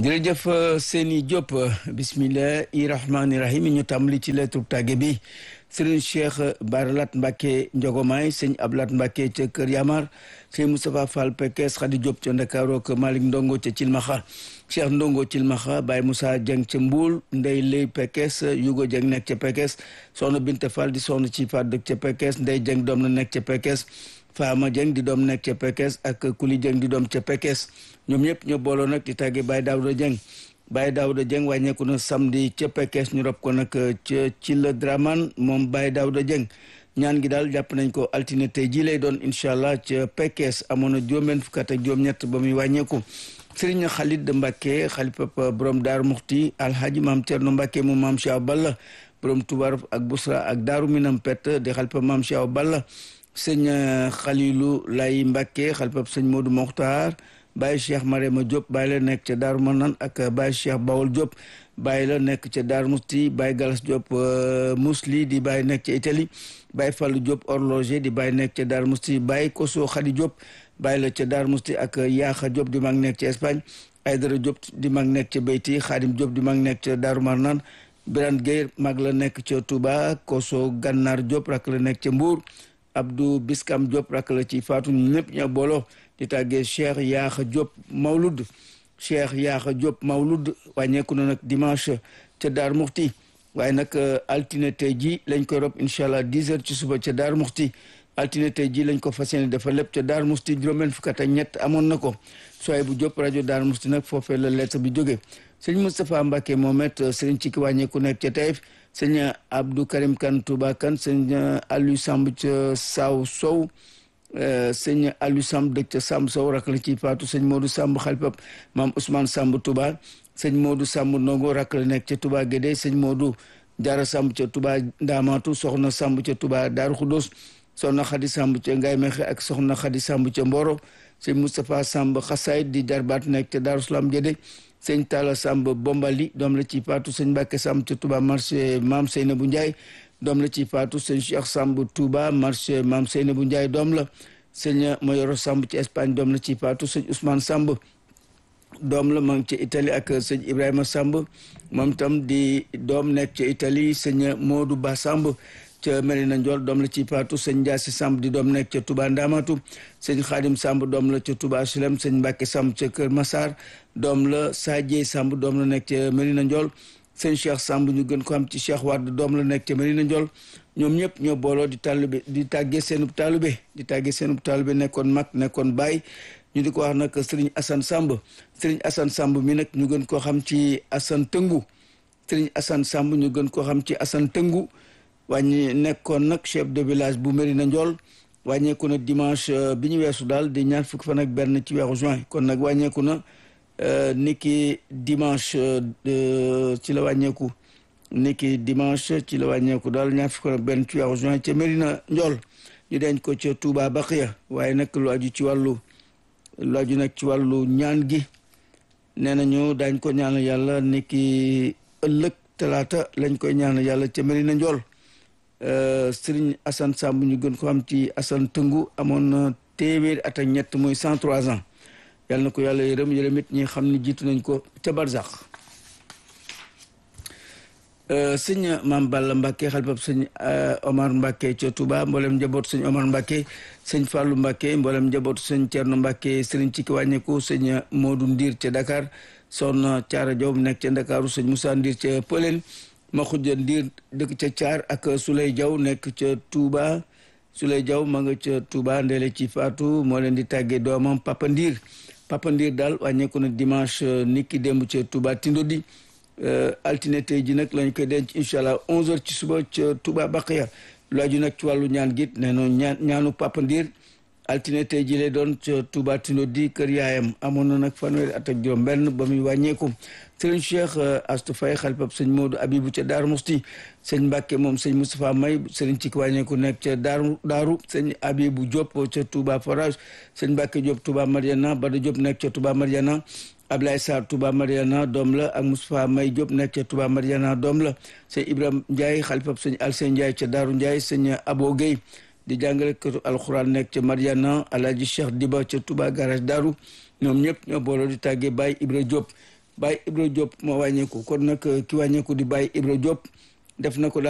jërëjëf Seyni Diop bismillahi rahmaani rahim ñu tàmbali ci lettre tàgge bi sëriñ Cheikh Baralat Mbacke Njogomaay sëñ Ablat Mbacke ca Kër Yamar sëñ Moustapha Fall Pekes Khady Diop ca Ndakaaru ak Malick Ndongo ca Cilmaxa Cheikh Ndongo Cilmaxa Baye Moussa Dieng ca Mbuul Ndey Lay Pekes Yugo Dieng nekk ca Pekes soxna Binte Fall di soxna ci Faat dëkk ca Pekes Ndey Dieng doom na nekk ca Pekes Faama Dieng di doom nekk ca Pekes ak Kuli Dieng di doom ca Pekes ñoom ñëpp ñoo booloo nag di tàggee Baye Daouda Dieng Baye Daouda Dieng wàññeeku na samedi ca Pekes ñu rob ko nag ca ci la Draman moom Baye Daouda Dieng ñaan gi daal jàpp nañ ko altine tey jii lay doon incha allah ca Pekes amoon na juróom-benn fukk ak juróom-ñett ba muy wàññeeku Serigne Khalid Mbacke xalifab borom Daaru Muxti alhaji maam Thierno Mbacke mu maam Cheikh Balla borom Toubar ak Busra ak Daaru Minam Pett di xalifab maam Cheikh Balla sëñ Khalilou Lay Mbacke xalifab sëñ Modou Mokhtar Baye Cheikh Marema Diop Baye la nekk ca Daaru Manan ak Baye Cheikh Bawol Diop Baye la nekk ca Daaru Musti Baye Galas Diop Musli di Baye nekk ca Italie Baye Fallou Diop horloger di Baye nekk ca Daaru Musti Baye Koso Khady Diop Baye la ca Daaru Musti ak Yaaxa Diop di mag nekk ca Espagne Aydara Diop di mag nekk ca Beyti Khadim Diop di mag nekk ca Daaru Marnan Birane Gueye mag la nekk ca Touba Koso Gannar Diop rak la nekk ca Mbour Abdou Biskam Diop rak la ci Fatou ñëpp ñoo booloo di tàggee Cheikh Yaaxa Diop Mawlud Cheikh Yaaxa Diop Mawlud wàññeeku na nag dimanche ca Daar Muxti waaye nag altine tey ji lañ koy rob incha allah 10 heures ci suba ca Daar Muxti altine tey ji lañ ko fas yéene dafa lépp ca Daar Muxti juróom-benn fukk ak ñett amoon na ko sooy bu Diop rajo Daar Muxti nag foofee la lettre bi jóge sëñ Moustapha Mbacke Mohamed sëriñ ci ki wàññeeku nekk ca Taïf sëñ Abdou Karim Kane Touba Kane sëñ Aliou Samb ca Saw Sow sëñ Aliou Samb dëkk ca Samb Sow rak la ci faatu sëñ Modou Samb xalpab maam Ousmane Samb Touba sëñ Modou Samb Ndongo rak la nekk ca Touba Guédé sëñ Modou Diarra Samb ca Touba Ndamatu soxna Samb ca Touba Daaru Xudos soxna Xadi Samb ca Ngaye Mexe ak soxna Xadi Samb ca Mboro sëñ Moustapha Samb Xasaayid di jarbaat nekk ca Daaru Salaam Guédé sëñ Talla Samb Bombali doom la ci faatu sëñ Mbàkke Samb ca Touba marché maam Seynabou Ndiaye doom la ci faatu sëñ Cheikh Samb Touba marché maam Seynabou Ndiaye doom la sëñ Mayoro Samb ci Espagne doom la ci faatu sëñ Ousmane Samb doom la ma ngi ci Italie ak sëñ Ibrahima Samb moom tam di doom nekk ci Italie sëñ Modou Ba Samb ca Merina Ndiol doom la ci faatu sëñ Ndiassi Samb di doom nekk ca Touba Ndamatu sëñ Khadim Samb doom la ca Touba Silem sëñ Mbacke Samb ca Kër Massar doom la Sadie Samb doom la nekk ca Merina Ndiol sëñ Cheikh Samb ñu gën ko am ci Cheikh Wade doom la nekk ca Merina Ndiol ñoom ñëpp ñoo booloo di taalube di tàggee seenub taalube di tàggee seenub taalube nekkoon mag nekkoon baay ñu di ko wax nag Serigne Assane Samb Serigne Assane Samb mi nag ñu gën koo xam ci Assane Tëngu Serigne Assane Samb ñu gën koo xam ci Assane Tëngu wàññi nekkoon nag chef de village bu Merina Ndiol wàññeeku na dimanche bi ñu weesu daal di ñaar fukki fan ak benn ci weeru juin kon nag wàññeeku na niki dimanche ci la wàññeeku niki dimanche ci la wàññeeku daal ñaar fukki fan ak benn ci weeru juin ca Merina Ndiol ñu denc ko ca Touba Baqiya waaye nag lu aju ci wàllu lu aju nag ci wàllu ñaan gi nee nañu daañ ko ñaanal yàlla niki ëllëg talaata lañ koy ñaanal yàlla ca Merina Ndiol Serigne Assane Samb ñu gën ko xam ci Assane Tëngu amoon na téeméeri at ak ñett muy cent trois ans yàlla na ko yàlla yërëm yërëm it ñi xam ne jiitu nañ ko ca Barzak sëñ Maam Balla Mbacke xalifab sëñ Omar Mbacke ca Touba mboolem njabootu sëñ Omar Mbacke sëñ Fallou Mbacke mboolem njabootu sëñ Thierno Mbacke sëriñ ci ki wàññeeku sëñ Modou Ndiir ca Dakar soxna Thiara Diop nekk ca Ndakaaru sëñ Moussa Ndiir ca Pëleen ma xujja Ndiir dëkk ca Thiar ak Souley Diaw nekk ca Touba Souley Diaw ma nga ca Touba ndeele ci Fatou moo leen di tàggee doomam Papa Ndiir Papa Ndiir daal wàññeeku na dimanche niki démb ca Touba Tindodi altine tey ji nag lañ koy denc incha allah 11h ci suba ca Touba Baqiya lu aju nag ci wàllu ñaan git nee no ñaan ñaanu Papa Ndiir altine tey ji lay doon ca Touba Tindodi kër yaayam amoon na nag fanweeri at ak juróom benn ba muy wàññeeku sëriñ Cheikh Astou Faye xalifab sëñ Modou Abibou ca Daaru Musti sëñ Mbàkke moom sëñ Moustapha May sëriñ ci wàññeeku nekk ca Daaru Daaru sëñ Abibou Diop ca Touba Forage sëñ Mbàkke Diop Touba Mariana Bada Diop nekk ca Touba Mariana Ablaye Sarr Touba Mariana doom la ak Moustapha May Diop nekk ca Touba Mariana doom la sëñ Ibrahima Ndiaye xalifab sëñ Alseen Ndiaye ca Daaru Ndiaye sëñ Abo Gueye di jàngale këtu alxuraan nekk ca Mariana Alaaji Cheikh Diba ca Touba garage Daaru ñoom ñëpp ñoo booloo di tàggee Baye Ibra Diop Baye Ibra Diop moo wàññeeku kon nag ki wàññeeku di Baye Ibra Diop def na ko daal